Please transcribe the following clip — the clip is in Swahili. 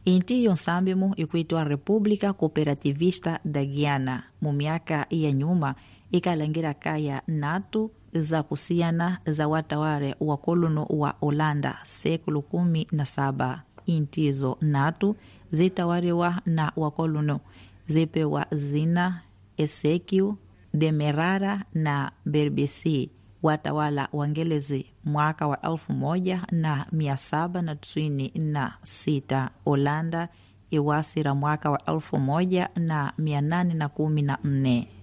inti yonsambimu ikuitwa república cooperativista da guiana mu miaka ya nyuma ikalangira kaya natu za kusiyana za wataware wa kolono wa holanda sekulu kumi na saba intizo natu zitawariwa na wakolono zipewa zina esekiu demerara na berbesi watawala wangelezi mwaka wa elfu moja na mia saba na tisini na sita holanda iwasira mwaka wa elfu moja na mia nane na kumi na nne